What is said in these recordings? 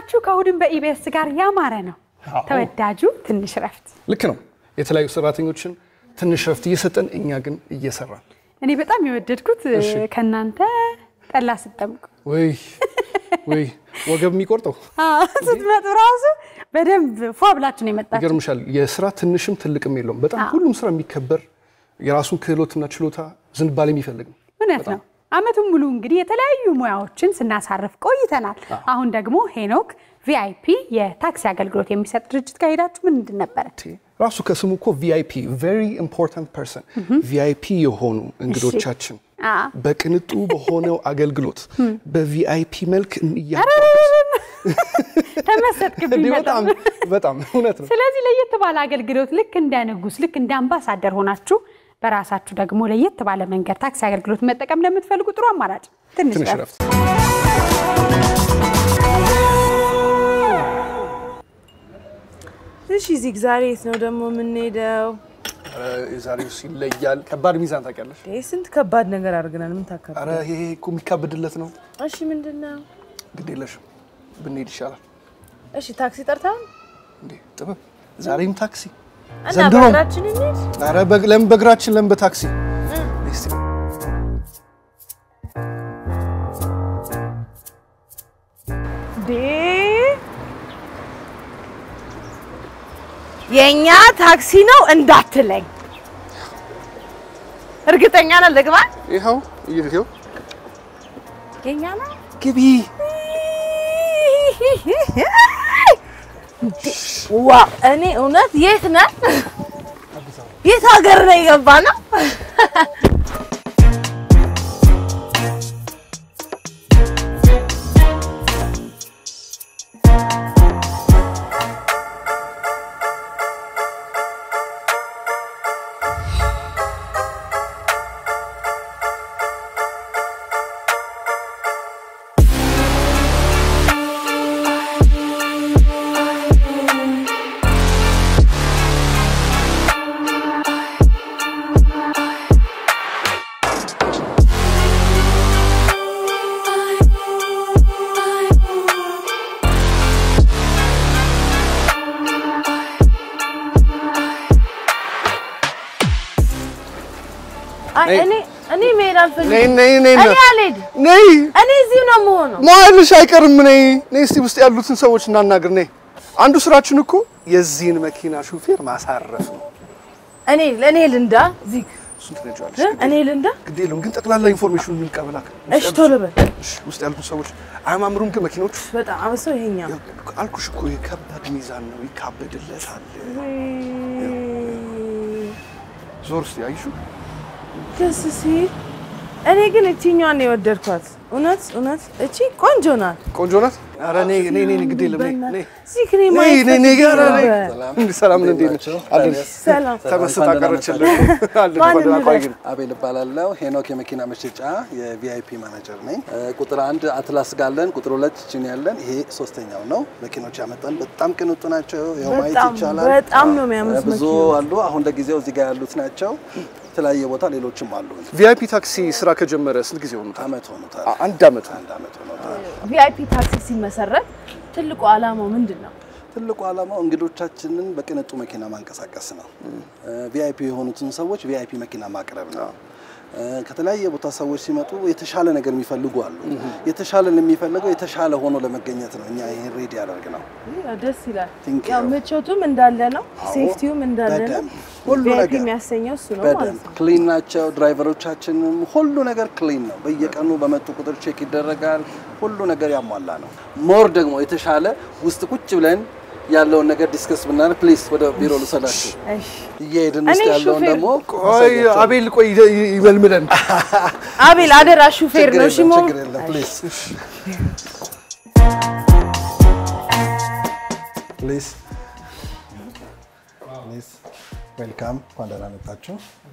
ናችሁ? ከእሑድም በኢቢኤስ ጋር ያማረ ነው አዎ። ተወዳጁ ትንሽ ረፍት። ልክ ነው። የተለያዩ ሰራተኞችን ትንሽ ረፍት እየሰጠን እኛ ግን እየሰራን እኔ በጣም የወደድኩት ከእናንተ ጠላ ስጠምቁ ወይ ወይ ወገብ የሚቆርጠው አዎ፣ ስትመጡ ራሱ በደንብ ፏ ብላችሁ ነው የመጣችሁ። ይገርምሻል። የስራ ትንሽም ትልቅም የለውም። በጣም ሁሉም ስራ የሚከበር የራሱን ክህሎትና ችሎታ ዝንባሌ የሚፈልግ ነው። እውነት ነው። አመቱን ሙሉ እንግዲህ የተለያዩ ሙያዎችን ስናሳርፍ ቆይተናል። አሁን ደግሞ ሄኖክ ቪአይፒ የታክሲ አገልግሎት የሚሰጥ ድርጅት ጋር ሄዳችሁ ምንድን ነበረ? ራሱ ከስሙ እኮ ቪአይፒ ቬሪ ኢምፖርታንት ፐርሰን ቪአይፒ የሆኑ እንግዶቻችን አ። በቅንጡ በሆነው አገልግሎት በቪአይፒ መልክ እያ ተመሰጥክብኝ እንዲህ በጣም። በጣም በጣም እውነት ነው። ስለዚህ ለየት ባለ አገልግሎት ልክ እንደ ንጉስ ልክ እንደ አምባሳደር ሆናችሁ በራሳችሁ ደግሞ ለየት ባለ መንገድ ታክሲ አገልግሎት መጠቀም ለምትፈልጉ ጥሩ አማራጭ ትንሽ ትንሽ ረፍት። ረፍት እሺ ዚግ ዛሬ የት ነው ደግሞ የምንሄደው? ኧረ የዛሬው ይለያል። ከባድ ሚዛን ታውቂያለሽ? ይህ ስንት ከባድ ነገር አድርገናል። ምን ታከብ? ኧረ ይሄ እኮ የሚካበድለት ነው። እሺ ምንድን ነው? ግድ የለሽም ብንሄድ ይሻላል። እሺ ታክሲ ጠርተን እንዴ ጥበብ፣ ዛሬም ታክሲ እና ዘንድሮም በእግራችን እንሂድ። ኧረ በግ- ለምን በእግራችን ለምን በታክሲ እስቲ እንዴ የእኛ ታክሲ ነው እንዳትለኝ። እርግጠኛ ነህ ልግባ? ይኸው ይኸው የእኛ ነው። ግቢ ዋ እኔ እውነት የት ነህ? የት ሀገር ነው የገባ ነው? አይ ነይ። እኔ እኔ መሄድ ነይ አልፈልግም። ነይ ነይ እኔ አልሄድም። ነይ እኔ እዚሁ ነው የምሆነው። ማልሽ አይቀርም። ነይ ነይ እስቲ ውስጥ ያሉትን ሰዎች እናናግር። ነይ አንዱ ስራችን እኮ የዚህን መኪና ሹፌር ማሳረፍ ነው። እኔ ለእኔ ልንዳ ዚግ እሱን ትነጂዋለሽ። እ? እኔ ልንዳ። ግድ የለውም ግን ጠቅላላ ኢንፎርሜሽኑን እንቀበላ። እሺ ቶሎ በል። እሺ፣ ውስጥ ያሉትን ሰዎች አያማምሩም ግን መኪኖቹ? በጣም አብሰው ይሄኛው አልኩሽ እኮ የከባድ ሚዛን ነው፣ ይካበድለታል። ዞር እስቲ አይሹ ደስ ሲል። እኔ ግን እቺኛዋን ነው የወደድኳት። እውነት እውነት እቺ ቆንጆ ናት። ቆንጆ ናት። ኧረ ነይ ነይ ነይ፣ ግድ የለም ነይ ነይ ዚግ እኔ ነይ ማየት ነይ ነይ ጋር ፈልጌ ነይ። ነበር። እንዴ ሰላም ነው እንዴ ነሽ? አለን ሰላም ተመስጣ ቀረችልን። አለን ማን ወደ እንበል? አቋይን አቤል እባላለሁ። ሄኖክ የመኪና መሸጫ የቪአይፒ ማናጀር ነኝ። እ፣ ቁጥር አንድ አትላስ ጋለን፣ ቁጥር ሁለት ችን ያለን፣ ይሄ ሶስተኛው ነው። መኪኖች ያመጣን በጣም ቅንጡ ናቸው። ይኸው ማየት በጣም ይቻላል። በጣም ነው የሚያምሩት ብዙ መኪኖች። አሉ። አሁን ለጊዜው እዚህ ጋር ያሉት ናቸው። የተለያየ ቦታ ሌሎችም አሉ። ቪአይፒ ታክሲ ስራ ከጀመረ ስንት ጊዜ ሆኑታል? አመት ሆኖታል። አ- አንድ አመት አንድ አመት ሆኖታል። ቪአይፒ ታክሲ ሲመሰረት ትልቁ ዓላማው ምንድን ነው? ትልቁ ዓላማው እንግዶቻችንን በቅንጡ መኪና ማንቀሳቀስ ነው። ቪአይፒ የሆኑትን ሰዎች ቪአይፒ መኪና ማቅረብ ነው። እ፣ ከተለያየ ቦታ ሰዎች ሲመጡ የተሻለ ነገር የሚፈልጉ አሉ። የተሻለ የሚፈልገው የተሻለ ሆኖ ለመገኘት ነው። እኛ ይሄን ሬዲ ያደርግ ነው። ያው ደስ ይላል። Thank you. ያው ምቾቱም እንዳለ ነው፣ ሴፍቲውም እንዳለ ነው። በደንብ ሁሉ ቪአይፒ ነገር የሚያሰኘው እሱ ነው ማለት በደንብ ነው። ክሊን ናቸው። ድራይቨሮቻችንም ሁሉ ነገር ክሊን ነው። በየቀኑ በመጡ ቁጥር ቼክ ይደረጋል። ሁሉ ነገር ያሟላ ነው። ሞር ደግሞ የተሻለ ውስጥ ቁጭ ብለን ያለውን ነገር ዲስከስ ብናደርግ ፕሊዝ ወደ ቢሮ ልውሰዳችሁ። እሺ እየሄድን እኔ ውስጥ ያለውን ሹፌር- ደግሞ ቆይ አቤል ቆይ ይ- ይ- ይመልምለን። አቤል አደራ ሹፌር ችግር ነው። እሺ የለም ሞ ችግር የለም ፕሊዝ ፕሊዝ ፕሊዝ ዌልካም እንኳን ደህና መጣችሁ።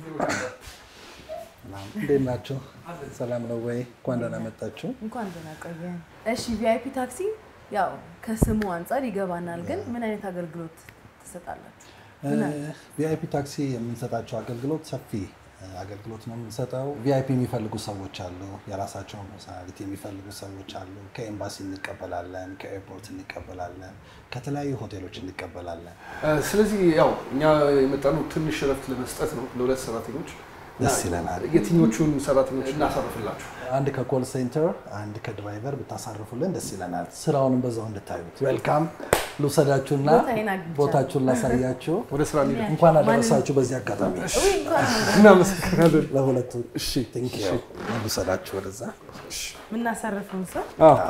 ሰላም፣ እንዴት ናችሁ? ሰላም ነው ወይ? እንኳን ደህና መጣችሁ። እንኳን ደህና ቆየን። እሺ ቪአይፒ ታክሲ ያው ከስሙ አንጻር ይገባናል፣ ግን ምን አይነት አገልግሎት ትሰጣላችሁ? ቪአይፒ ታክሲ የምንሰጣቸው አገልግሎት ሰፊ አገልግሎት ነው የምንሰጠው። ቪአይፒ የሚፈልጉ ሰዎች አሉ፣ የራሳቸውን ፐርሶናሊቲ የሚፈልጉ ሰዎች አሉ። ከኤምባሲ እንቀበላለን፣ ከኤርፖርት እንቀበላለን፣ ከተለያዩ ሆቴሎች እንቀበላለን። ስለዚህ ያው እኛ የመጣነው ትንሽ እረፍት ለመስጠት ነው ለሁለት ሰራተኞች። ደስ ይለናል። የትኞቹን ሰራተኞች እናሳርፍላችሁ? አንድ ከኮል ሴንተር፣ አንድ ከድራይቨር ብታሳርፉልን ደስ ይለናል። ስራውንም በዛው እንድታዩት። ዌልካም ልውሰዳችሁና ቦታዬን አግኝቻለሁ። ቦታችሁን ላሳያችሁ። ወደ ስራ እንሂድ። እንኳን አደረሳችሁ በዚህ አጋጣሚ እናመሰግናለን። ለሁለቱ። እሺ ቴንክ ዩ። ልውሰዳችሁ ወደዛ። የምናሳርፈውን ሰው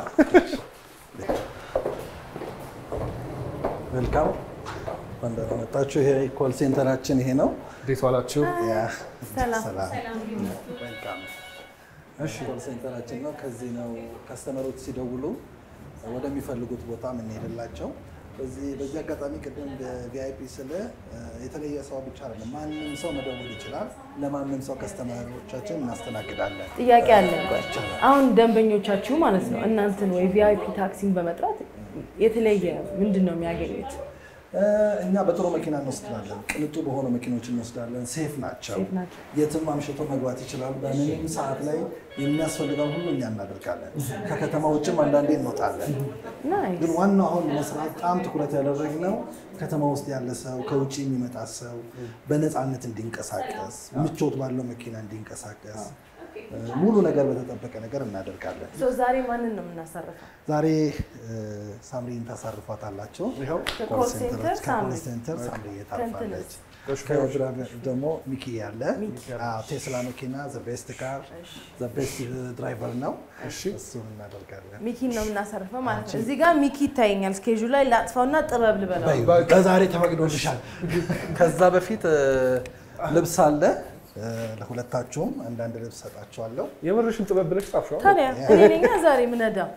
ዌልካም እንኳን ደህና መጣችሁ። ይሄ ኮል ሴንተራችን ይሄ ነው። እንዴት ዋላችሁ? ያ፣ ሰላም። ሰላም። ዌልካም። እሺ ኮል ሴንተራችን ነው። ከዚህ ነው ከስተመሮች ሲደውሉ ወደሚፈልጉት ቦታ የምንሄድላቸው። በዚህ በዚህ አጋጣሚ ቅድም በቪአይፒ ስለ የተለየ ሰው ብቻ አይደለም፣ ማንም ሰው መደወል ይችላል። ለማንም ሰው ከስተመሮቻችን እናስተናግዳለን። ጥያቄ አለን። ቆይ አሁን ደንበኞቻችሁ ማለት ነው እናንተን ወይ ቪአይፒ ታክሲን በመጥራት የተለየ ምንድን ነው የሚያገኙት? እኛ በጥሩ መኪና እንወስዳለን። ቅንጡ በሆኑ መኪኖች እንወስዳለን። ሴፍ ናቸው። ሴፍ ናቸው። የትም አምሽቶ መግባት ይችላሉ። በምንም ሰዓት ላይ የሚያስፈልገውን ሁሉ እኛ እናደርጋለን። ከከተማ ውጭም አንዳንዴ እንወጣለን። ናይስ። ግን ዋናው አሁን መስራት በጣም ትኩረት ያደረግነው ከተማ ውስጥ ያለ ሰው ከውጭ የሚመጣ ሰው በነፃነት እንዲንቀሳቀስ፣ ምቾት ባለው መኪና እንዲንቀሳቀስ፣ ሙሉ ነገር በተጠበቀ ነገር እናደርጋለን። ሶ ዛሬ ማንን ነው የምናሳርፈው? ዛሬ ሳምሪን ታሳርፏታላችሁ። ከኮል ኮል ሴንተር ሴንተሮች ከኮል ሳምሪ። ሴንተር ሳምሪ ታርፋለች። ከሹፌሮች? ከድራይቨር ደግሞ ሚኪ ያለ አዎ፣ ቴስላ መኪና ዘቤስት ካር ዘቤስት ድራይቨር ነው። እሱን እናደርጋለን። ሚኪን ነው የምናሳርፈው ማለት ነው። እዚህ ጋር ሚኪ ይታየኛል ስኬጁ ላይ ላጥፋውና ጥበብ ልበለው። በይ፣ በዛሬ ተፈቅዶልሻል። ከዛ በፊት እ፣ ልብስ አለ እ፣ ለሁለታችሁም አንዳንድ ልብስ ሰጣችኋለሁ። የምርሽን ጥበብ ብለሽ ጻፍሽዋል? ታዲያ እኔ ነኛ ዛሬ ምነዳው።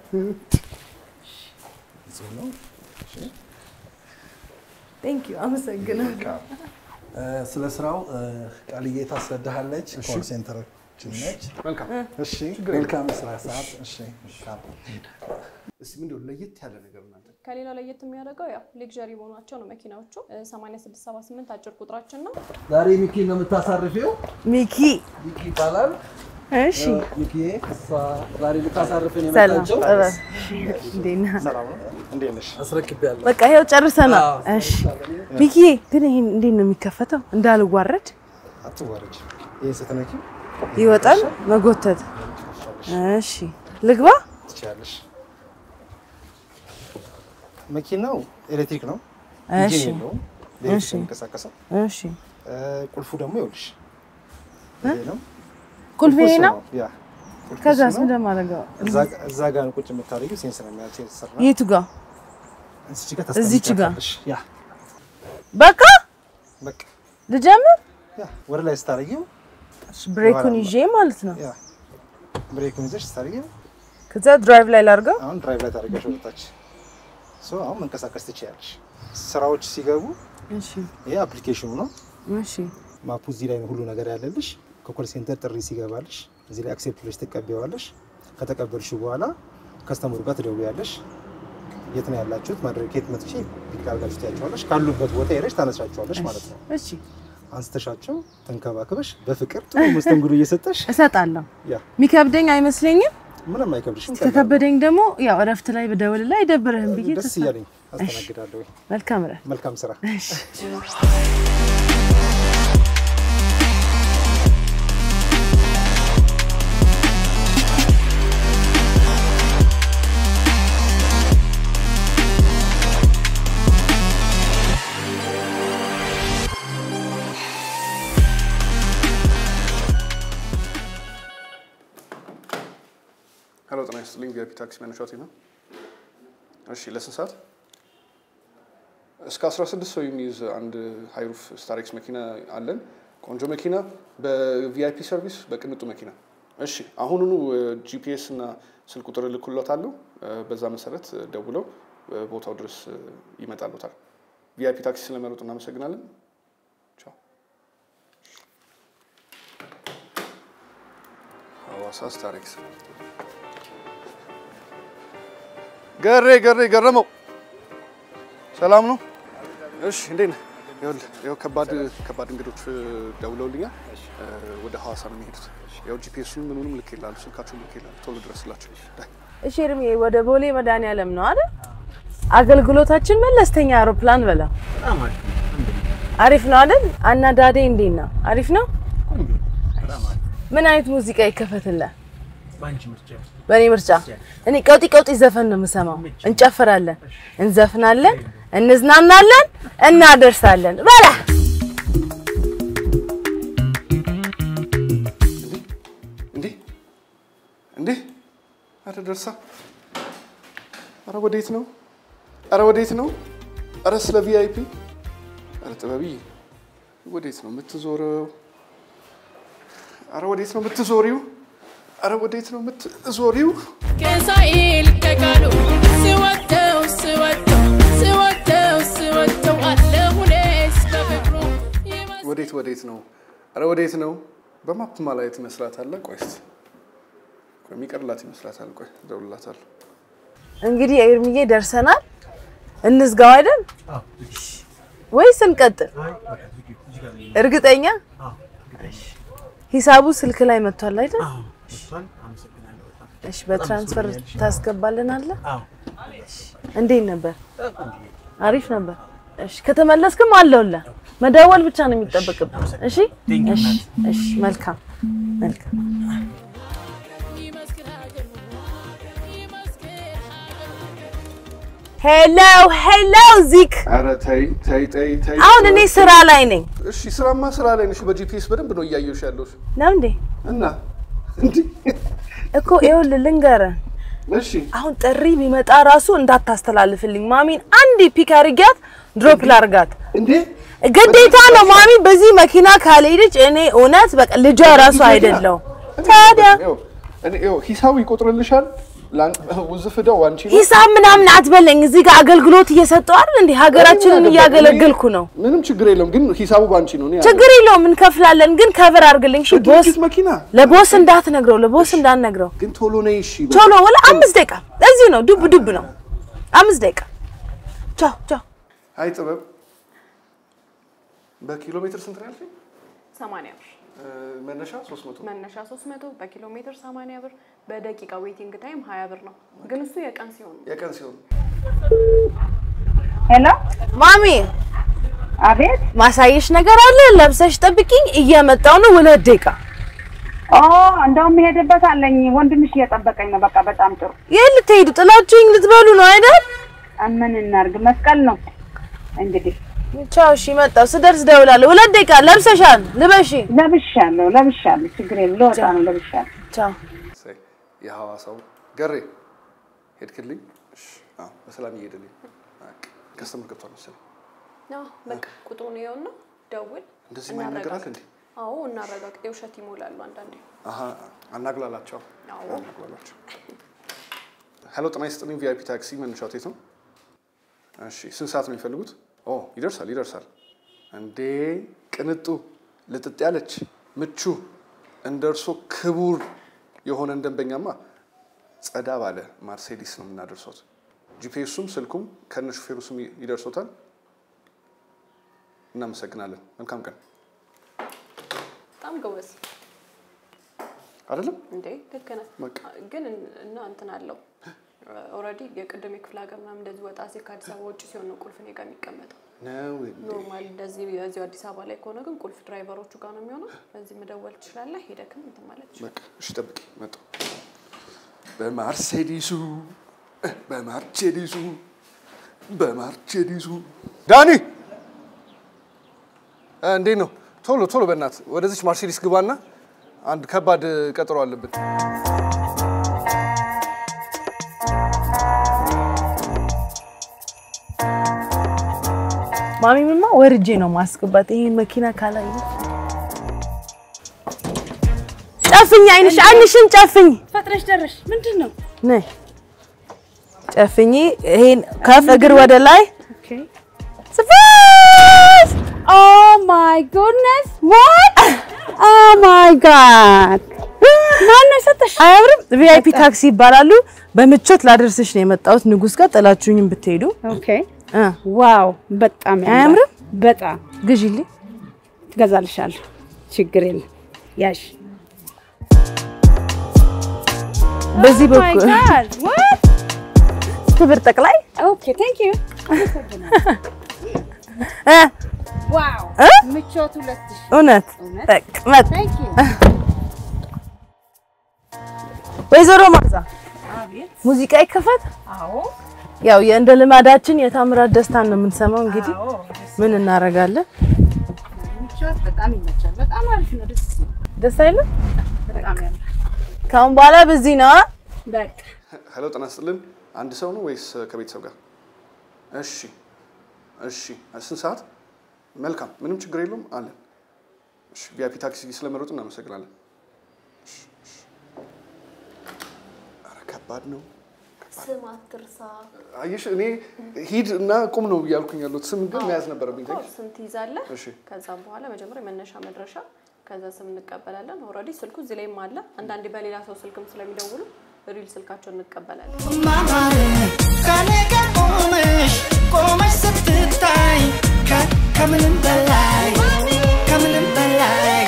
እዚሁ ነው። ቴንክ ዩ አመሰግናለሁ። እ፣ ስለ ስራው እ፣ ቃልዬ ታስረዳሃለች። ኮል ሴንተሮችን ነች። መልካም። እሺ፣ መልካም የስራ ሰዓት። እሺ፣ መልካም እስቲ ምንድን ነው ለየት ያለ ነገር እናንተ ከሌላው ለየት የሚያደርገው ያው ሌክዠሪ መሆናቸው ነው መኪናዎቹ። 8678 አጭር ቁጥራችን ነው። ዛሬ ሚኪ ነው የምታሳርፊው። ሚኪ ሚኪ ይባላል። እሺ፣ ሚኪ እሷ ዛሬ ልታሳርፍን ሰላም የመጣችው ጥበብ እንዴት ነህ? እንዴት ነሽ? አስረክቤያለሁ። በቃ ይኸው ጨርሰናል። እሺ ሚኪዬ፣ ግን ይሄን እንዴት ነው የሚከፈተው? እንዳልዋረድ አትዋረጅ። ይህን ስትነኪ ይወጣል መጎተት። እሺ ልግባ። ትችያለሽ። መኪናው ኤሌክትሪክ ነው። እሺ ኢንጂን የለውም። በኤሌክትሪክ እሺ። ነው የሚንቀሳቀሰው። እሺ እ፣ ቁልፉ ደግሞ ይኸውልሽ ይሄ ነው። ቁልፍ ይሄ እሱ ነው። ያ ቁልፉ ከዛስ እሱ ምን ነው። እንደማደርገው? እዛ- እዛ ጋር ነው ቁጭ የምታደርጊው። ሴንስ ነው የሚያ ሴንሰር ነው። የቱ ጋር? እዚች ጋር እዚች ጋር? ታስቀምጫታለሽ። ያ በቃ በቃ ልጀምር። ያ ወደ ላይ ስታደርጊው እሺ፣ ብሬኩን ይዤ ማለት ነው። ያ ብሬኩን ይዘሽ ስታደርጊው ከዛ ድራይቭ ላይ ላድርገው። አሁን ድራይቭ ላይ ታደርጊያለሽ ወደታች። ሶ አሁን መንቀሳቀስ ትችያለሽ። ስራዎች ሲገቡ እሺ ይሄ አፕሊኬሽኑ ነው። እሺ ማፑ እዚህ ላይ ነው ሁሉ ነገር ያለልሽ። ከኮል ሴንተር ጥሪ ሲገባልሽ እዚህ ላይ አክሴፕት ብለሽ ትቀበዋለሽ። ከተቀበልሽ በኋላ ከስተመሩ ጋር ትደውያለሽ። የት ነው ያላችሁት? ማድረግ ከየት መጥቼ ፒክ አድርጋችሁ ትያቸዋለሽ። ካሉበት ቦታ ሄደሽ ታነሳቸዋለሽ ማለት ነው። እሺ አንስተሻቸው ተንከባክበሽ በፍቅር ጥሩ መስተንግዶ እየሰጠሽ እሰጣለሁ። ያ የሚከብደኝ አይመስለኝም። ምንም አይከብድሽም። ከከበደኝ ደግሞ ያው እረፍት ላይ ብደውል ላይ አይደብርህም ብዬ ደስ ተስፋ- እያለኝ አስተናግዳለሁ። መልካም እረፍት። መልካም ስራ። ሄሎ ጤና ይስጥልኝ። ቪአይፒ ታክሲ መነሻት ነው። እሺ ለስንት ሰዓት? እስከ 16 ሰው የሚይዝ አንድ ሃይሩፍ ስታሬክስ መኪና አለን። ቆንጆ መኪና በቪአይፒ ሰርቪስ በቅንጡ መኪና። እሺ አሁኑኑ ጂፒኤስ እና ስልክ ቁጥር እልክሎታለሁ። በዛ መሰረት ደውለው ቦታው ድረስ ይመጣሉታል። ቪአይፒ ታክሲ ስለመረጡ እናመሰግናለን። ቻው። ሐዋሳ ስታሬክስ ገሬ ገሬ ገረመው ሰላም ነው? እሺ እንዴት ነህ? ይኸውልህ ይኸው ከባድ ከባድ እንግዶች ደውለውልኛል። ወደ ሐዋሳ ነው የሚሄዱት። ያው ጂፒኤሱን ምኑንም ልክ ይላሉ፣ ስልካቸውን ልክ ይላሉ። ቶሎ ድረስላቸው። ዳይ እሺ እርሜ ወደ ቦሌ መድኃኒዓለም ነው አይደል? አገልግሎታችን መለስተኛ አውሮፕላን በላ አሪፍ ነው አይደል? አናዳዴ እንዴት ነው? አሪፍ ነው። ምን አይነት ሙዚቃ ይከፈትልህ? በእኔ ምርጫ እኔ ቀውጢ ቀውጢ ዘፈን ነው የምሰማው። እንጨፍራለን፣ እንዘፍናለን፣ እንዝናናለን፣ እናደርሳለን። በላ እንዴ እንዴ! አረ ደርሳ! አረ ወዴት ነው? አረ ወዴት ነው? አረ ስለ ቪአይፒ! አረ ጥበብዬ ወዴት ነው የምትዞረው? አረ ወዴት ነው የምትዞሪው? አረ ወዴት ነው የምትዞሪው? ከሳይል ከቃሉ ስወደው ስወደው ስወደው ስወደው አለሁኔስ በፍቅሩ ይመስ ወዴት ወዴት ነው? አረ ወዴት ነው? በማፕ ማላየት ይመስላታል። ቆይ እስኪ ቆይ የሚቀርላት ይመስላታል። ቆይ እደውልላታለሁ። እንግዲህ ኤርሚዬ ደርሰናል። እንዝጋው አይደል ወይስ እንቀጥል? እርግጠኛ እሺ። ሂሳቡ ስልክ ላይ መጥቷል አይደል? እሺ፣ በትራንስፈር ታስገባልናለህ? እሺ። እንዴት ነበር? አሪፍ ነበር። እሺ፣ ከተመለስክም አለውልህ። መደወል ብቻ ነው የሚጠበቅብህ። እሺ፣ እሺ፣ እሺ። መልካም መልካም። ይመስክር ሀገሩ ይመስክር ሀገሩ ሄሎ ሄሎ ዚክ፣ አረ ተይ ተይ ተይ ተይ። አሁን እኔ ስራ ላይ ነኝ እሺ ስራማ ስራ ላይ ነሽ። በጂፒኤስ በደንብ ነው እያየሁሽ ያለሁሽ ነው እንዴ? እና እንዴ እኮ ይኸውልህ ልንገርህ እሺ አሁን ጥሪ ቢመጣ ራሱ እንዳታስተላልፍልኝ ማሚን አንድ ፒክ አድርጊያት ድሮፕ ላርጋት እንዴ ግዴታ ነው ማሚ በዚህ መኪና ካልሄደች እኔ እውነት በቃ ልጇ ራሱ አይደለው ታዲያ ይኸው እኔ ይኸው ሂሳቡ ይቆጥርልሻል። ላን- ውዝፍ ዕዳው አንቺ ነው። ሂሳብ ምናምን አትበለኝ እዚህ ጋር አገልግሎት እየሰጠው አይደል እንዴ ሀገራችንን እያገለገልኩ ነው ምንም ችግር የለውም፣ ግን ሂሳቡ ባንቺ ነው። እኔ ችግር የለውም እንከፍላለን ግን ከቨር አድርግልኝ እሺ ቦስ ድርጅት መኪና ለቦስ እንዳትነግረው ለቦስ እንዳትነግረው ግን ቶሎ ነይ እሺ። ቶሎ ወላ አምስት ደቂቃ እዚሁ ነው ዱብ ዱብ ነው አምስት ደቂቃ ቻው ቻው አይ ጥበብ በኪሎ ሜትር ስንት ነው ያልሽኝ? 80 ብር እ፣ መነሻ 300 መነሻ 300 በኪሎ ሜትር 80 ብር በደቂቃ ዌቲንግ ታይም 20 ብር ነው። ግን እሱ የቀን ሲሆን ነው። የቀን ሲሆን ሄሎ፣ ማሚ አቤት። ማሳየሽ ነገር አለ ለብሰሽ ጠብቂኝ እየመጣው ነው ሁለት ደቂቃ ኦ እንደውም የሄድበት አለኝ። ወንድምሽ እየጠበቀኝ ነው። በቃ በጣም ጥሩ። የት ልትሄዱ ጥላችሁኝ ልትበሉ ነው አይደል ምን እናርግ? መስቀል ነው እንግዲህ። ቻው እሺ መጣሁ ስደርስ ደውላለሁ ሁለት ደቂቃ ለብሰሻል ልበሺ ለብሻለሁ፣ ለብሻለሁ። ችግር የለም። ልወጣ ነው። ለብሻለሁ። ቻው እሰይ፣ የሐዋሳው ገሬ ሄድክልኝ? እሺ፣ አዎ፣ በሰላም እየሄድልኝ። ከስተምር ገብቷል መሰለኝ። አዎ በቃ ቁጥሩን ይኸውና፣ ደውል። እንደዚህ ማይነት ነገር አለ እንዴ? አዎ እናረጋግጥ። የውሸት ይሞላሉ አንዳንዴ። አሀ፣ አናግላላቸው አዎ አናግላላቸው። ሄሎ፣ ጤና ይስጥልኝ። ቪአይፒ ታክሲ መነሻው የት ነው? እሺ፣ ስንት ሰዓት ነው የሚፈልጉት? ኦ ይደርሳል፣ ይደርሳል። እንዴ ቅንጡ፣ ልጥጥ ያለች ምቹ፣ እንደ እርሶ ክቡር የሆነን ደንበኛማ ጸዳ ባለ ማርሴዲስ ነው የምናደርሶት። ጂፒኤሱም ስልኩም ከነ ሹፌሩ ስም ይደርሶታል። እናመሰግናለን። መልካም ቀን። በጣም ጎበዝ አይደለም እንዴ ልክ ነህ። በቃ። ግን እና እንትን አለው ኦልሬዲ የቅድም የክፍለ ሀገር ምናምን እንደዚህ ወጣ ሲል ከአዲስ አበባ ውጭ ሲሆን ነው ቁልፍ እኔ ጋር የሚቀመጠው። ነው ኖርማል እንደዚህ የዚሁ አዲስ አበባ ላይ ከሆነ ግን ቁልፍ ድራይቨሮቹ ጋር ነው የሚሆነው። በዚህ መደወል ትችላለህ። ሄደክም እንትን ማለት ትችላለህ። በቃ እሺ፣ ጠብቂ መጣሁ። በማርሴዲሱ በማርቼዲሱ በማርቼዲሱ ዳኒ እ፣ እንዴት ነው? ቶሎ ቶሎ በእናት ወደዚች ማርሴዲስ ግባና አንድ ከባድ ቀጠሮ አለብን። ማሚምማ ወርጄ ነው ማስገባት ይሄን መኪና ካላየ ጨፍኝ አይንሽ አይንሽን ጨፍኝ ፈጥነሽ ደረሽ። ምንድን ነው? ነይ ጨፍኝ ይሄን ከፍ እግር ወደ ላይ ስፋስ ኦ ማይ ጉድነስ ዋት ኦ ማይ ጋድ ማነው የሰጠሽ? አያምርም ቪአይፒ ታክሲ ይባላሉ በምቾት ላደርስሽ ነው የመጣሁት ንጉስ ጋር ጥላችሁኝም ብትሄዱ ኦኬ እ ዋው በጣም ያምራል። አያምርም በጣም ግዢልኝ። ትገዛልሻለሁ። ችግር የለም ያሽ በዚህ Oh my በኩል God, what? ክብር ጠቅላይ Okay, thank you. እ ዋው እ? ምቾት ሁለት ሺህ እውነት እውነት? በቃ መጥ Thank you. ወይዘሮ ማዛ አቤት። ሙዚቃ ይከፈት። አዎ ያው እንደ ልማዳችን የታምራት ደስታን ነው የምንሰማው። እንግዲህ አዎ ምን እናደርጋለን? ምቾት በጣም ይመቻል። በጣም አሪፍ ነው። ደስ ይላል። ደስ አይልም? በጣም ያምራል። ካሁን በኋላ በዚህ ነው። በቃ ሄሎ ጤና ይስጥልን። አንድ ሰው ነው ወይስ ከቤተሰብ ጋር? እሺ እሺ። ስንት ሰዓት? መልካም፣ ምንም ችግር የለውም አለን። እሺ፣ ቪአይፒ ታክሲ ስለመረጡ እናመሰግናለን። እሺ፣ እሺ። ኧረ ከባድ ነው። ስም አትርሳ። አየሽ፣ እኔ ሂድ እና ቁም ነው እያልኩኝ ያሉት ስም ግን መያዝ ነበረብኝ። ኮር ስንት ይዛለህ? እሺ ከዛም በኋላ መጀመሪያ መነሻ መድረሻ፣ ከዛ ስም እንቀበላለን። ኦልሬዲ ስልኩ እዚህ ላይም አለ። አንዳንዴ በሌላ ሰው ስልክም ስለሚደውሉ ሪል ስልካቸውን እንቀበላለን። ማማር ከኔ ጋር ቆመሽ ቆመሽ ስትታይ ከ- ከምንም በላይ ከምንም በላይ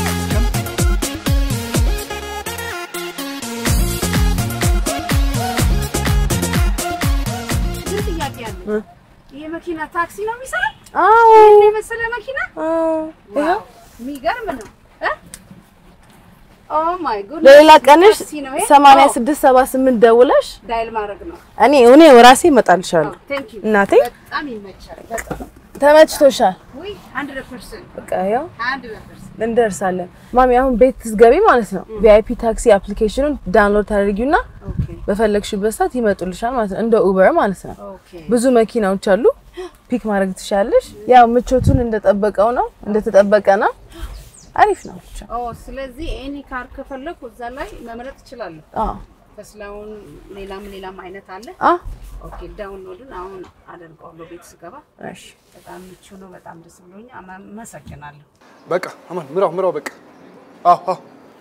ምን ጥያቄ አለ? ይሄ መኪና ታክሲ ነው የሚሰራ? አዎ ይሄን የመሰለ መኪና አዎ። ዋው፣ የሚገርም ነው። እ? ኦ ማይ ጉድ ለሌላ ቀንሽ ታክሲ ነው ይሄ? 86 78 ደውለሽ ኦ፣ ዳይል ማድረግ ነው። እኔ እኔ ራሴ እመጣልሻለሁ። ቴንክ ዩ እናቴ በጣም ይመቻል። በጣም ተመችቶሻል? ውይ 100% በቃ ያው 100% እንደርሳለን። ማሚ አሁን ቤት ስትገቢ ማለት ነው ቪአይፒ ታክሲ አፕሊኬሽኑን ዳውንሎድ ታደርጊውና ኦኬ በፈለግሽበት ሰዓት ይመጡልሻል ማለት ነው። እንደ ኡበር ማለት ነው። ኦኬ ብዙ መኪናዎች አሉ። ፒክ ማድረግ ትችላለሽ። ያው ምቾቱን እንደጠበቀው ነው እንደተጠበቀ ነው። አሪፍ ነው ብቻ። ኦ ስለዚህ ኤኒ ካር ከፈለኩ እዛ ላይ መምረጥ እችላለሁ። አዎ ተስላውን ሌላም ሌላም አይነት አለ። አ ኦኬ ዳውንሎድን አሁን አደርገዋለሁ ቤት ስገባ። እሺ በጣም ምቹ ነው። በጣም ደስ ብሎኛል። አመሰግናለሁ። በቃ አማን ምራው ምራው በቃ አዎ አዎ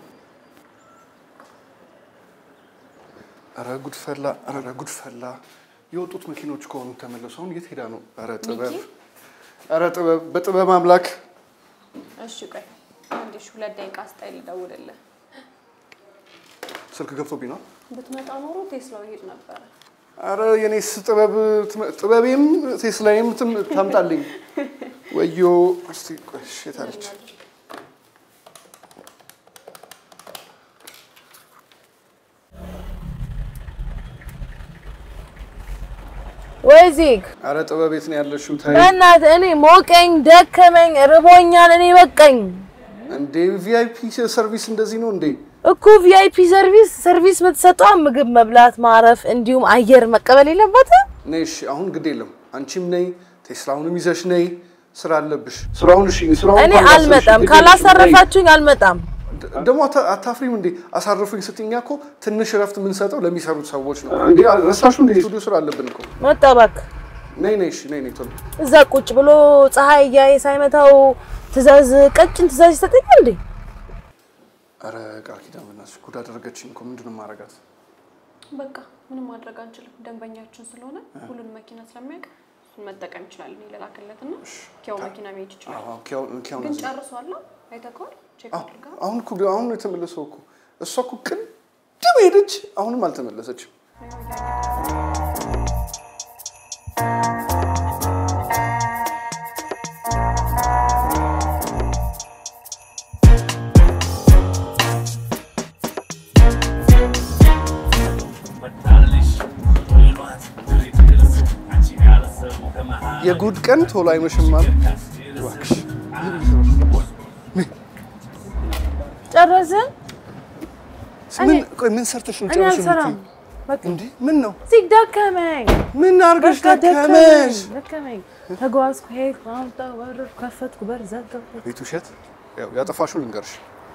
ኧረ ጉድ ፈላ ኧረ ጉድ ፈላ የወጡት መኪኖች ከሆኑ ተመለሱ አሁን የት ሄዳ ነው ኧረ ጥበብ ኧረ ጥበብ በጥበብ አምላክ እሺ ቆይ አንድ ሺህ ሁለት ደቂቃ ስጣይ ልደውልልህ። ስልክ ገብቶብኝ ነው ብትመጣ ኖሮ ቴስላው ይሄድ ነበረ። ኧረ የኔስ ጥበብ ትመ- ጥበቤም ቴስላዬም ትም- ታምጣልኝ ወዮ እስቲ ቆይ እሺ የት አለች ወይ ዚግ ኧረ ጥበብ የት ነው ያለሽው ታይ በእናትህ እኔ ሞቀኝ፣ ደከመኝ፣ ርቦኛል። እኔ በቃኝ እንዴ ቪአይፒ ሰርቪስ እንደዚህ ነው እንዴ እኮ ቪአይፒ ሰርቪስ ሰርቪስ የምትሰጠው ምግብ መብላት፣ ማረፍ እንዲሁም አየር መቀበል የለበትም። ነይ እሺ አሁን ግድ የለም አንቺም ነይ ቴስላውንም ይዘሽ ነይ ስራ አለብሽ ስራውን እሺ ስራውን እኔ እንኳን አልመጣም። ላሰብሽ፣ ግድ የለሽም፣ ካላሳረፋችሁኝ አልመጣም። ነይ። ደግሞ አታ- አታፍሪም እንዴ አሳርፉኝ ስትይ እኛ እኮ ትንሽ እረፍት የምንሰጠው ለሚሰሩት ሰዎች ነው እንዴ ረሳሹ እንዴ ስቱዲዮ ስራ አለብን እኮ መጠበቅ ነይ ነይ እሺ ነይ ነይ ቶሎ እዛ ቁጭ ብሎ ፀሐይ እያየ ሳይመታው ትእዛዝ ቀጭን ትእዛዝ ይሰጠኛል እንዴ? ኧረ ቃል ኪዳን በእናትሽ ጉድ አደረገችኝ እኮ ምንድን ነው የማደርጋት በቃ ምንም ማድረግ አንችልም። ደንበኛችን ስለሆነ ሁሉን መኪና ስለሚያውቅ እሱን መጠቀም ይችላል። እኔ ልላክለትና ኪያው መኪና መሄድ ይችላል። አዎ ኪያው ኪያው ግን ነው ጨርሷል። አይተከዋል? ቼክ አድርጋ አሁን እኮ አሁን ነው የተመለሰው እኮ እሷ እኮ ቅድም ሄደች አሁንም አልተመለሰችም የጉድ ቀን ቶሎ አይመሽም አሉ እባክሽ ጨረስን? ምን ቆይ ምን ሰርተሽ ነው እኔ ጨርሽ አልሰራም። በቃ እንዴ ምን ነው እዚህ ደከመኝ፣ ምን አድርገሽ በቃ ደከመሽ ደከመኝ። ተጓዝኩ፣ ሄድኩ፣ አምጣሁ፣ ወረድኩ፣ ከፈትኩ፣ በር ዘጋሁ። ቤት ውሸት ያው ያጠፋሽው ልንገርሽ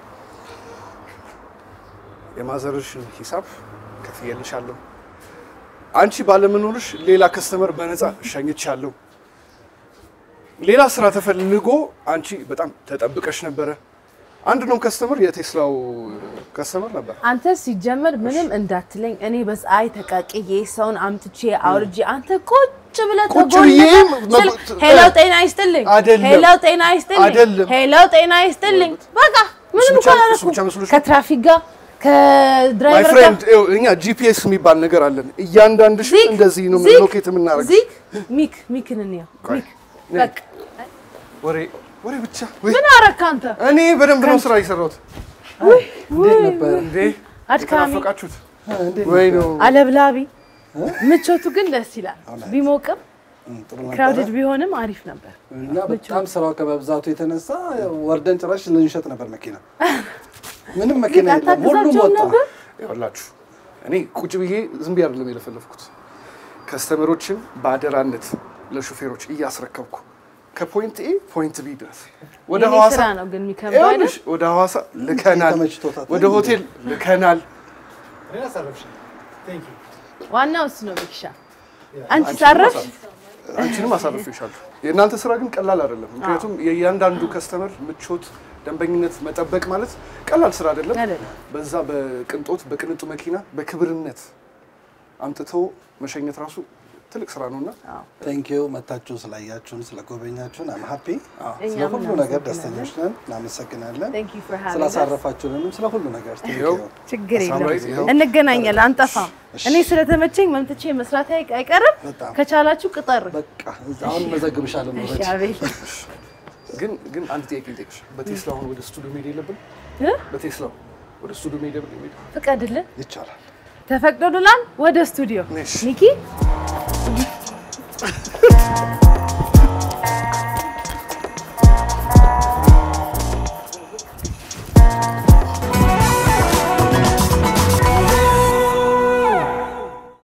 የማዘርሽን ሂሳብ ከፍዬልሻለሁ አንቺ ባለመኖርሽ ሌላ ከስተመር በነፃ እሸኝቻለሁ ሌላ ስራ ተፈልጎ አንቺ በጣም ተጠብቀሽ ነበረ አንድ ነው ከስተመር የቴስላው ከስተመር ነበር አንተ ሲጀመር ምንም እንዳትለኝ። እኔ በፀሐይ ተቃቅዬ ሰውን አምጥቼ አውርጄ አንተ ቁጭ ቁጭ ብለህ ቁጭ ተጎንብሰህ ብዬ ስልክ መ- ሄሎ ጤና ይስጥልኝ፣ አይደለም። ሄሎ ጤና ይስጥልኝ፣ አይደለም። ሄሎ ጤና ይስጥልኝ። በቃ ምንም እሱ እኮ ብቻ- እሱ አላደረኩም። ብቻ መስሎሽ ነው? ከትራፊክ ጋር ማይ ከድራይቨር ጋር ፍሬንድ እኛ ጂፒኤስ የሚባል ነገር አለን። እያንዳንድሽ ዚግ፣ እንደዚህ ነው ዚግ፣ ሎኬት የምናደርግ። ዚግ ሚክ ሚክን እንየው ሚክ በቃ ወሬ ወሬ ብቻ ወይ ምን አረካ አንተ? እኔ በደንብ ነው ስራ የሰራሁት። እንዴት ነበር? እንዴ አድካሚ ተናፈቃችሁት ወይ ነው አለብላቢ ምቾቱ ግን ደስ ይላል። ቢሞቅም ጥሩ ነበር። ክራውድድ ቢሆንም አሪፍ ነበር። እና በጣም ስራው ከመብዛቱ የተነሳ ወርደን ጭራሽ ልንሸጥ ነበር መኪና። ምንም መኪና ግን የለም፣ ሁሉም አታግዛቸውም ወጣ። ነበር? ይኸውላችሁ እኔ ቁጭ ብዬ ዝም ብዬ አይደለም የለፈለፍኩት። ከስተመሮችን በአደራነት ለሹፌሮች እያስረከብኩ ከፖይንት ኤ ፖይንት ቢ ድረስ ወደ የኔ ሐዋሳ ስራ ነው ግን የሚከብደው አይደል? ይኸውልሽ ወደ ሐዋሳ ልከናል፣ ተመችቶታል። ወደ ሆቴል ልከናል። ዋናው እሱ ነው ሚክሻ። አንቺ ሳረፍሽ አንቺንም አሳልፌሻለሁ። የእናንተ ስራ ግን ቀላል አይደለም። ምክንያቱም የእያንዳንዱ ከስተመር ምቾት፣ ደንበኝነት መጠበቅ ማለት ቀላል ስራ አይደለም። አይደለም። በዛ በቅንጦት በቅንጡ መኪና በክብርነት አምጥተው መሸኘት ራሱ ትልቅ ስራ ነውና ቴንኪዩ መታችሁ ስላያችሁን ስለጎበኛችሁን አም ሀፒ ስለ እኛም ሁሉ ነገር ደስተኞች ነን። እናመሰግናለን Thank you for having us. ስላሳረፋችሁንም ስለ ሁሉ ነገር ቴንኪዩ። ይኸው ችግር ሳምራዊት የለም ይኸው። እንገናኛለን፣ አንጠፋም። እኔ ስለተመቸኝ መምጥቼ መስራት አይ- አይቀርም። በጣም ከቻላችሁ ቅጠር። በቃ አሁን መዘግብሻለሁ ነው እሺ አቤል ግን ግን አንድ ጥያቄ ልጠይቅሽ። በቴስላ አሁን ወደ ስቱዲዮ መሄድ የለብን? እ? በቴስላ ወደ ስቱዲዮ መሄድ የለብን? ፍቀድልን። ይቻላል። ተፈቅዶልናል። ወደ ስቱዲዮ እሺ። ሚኪ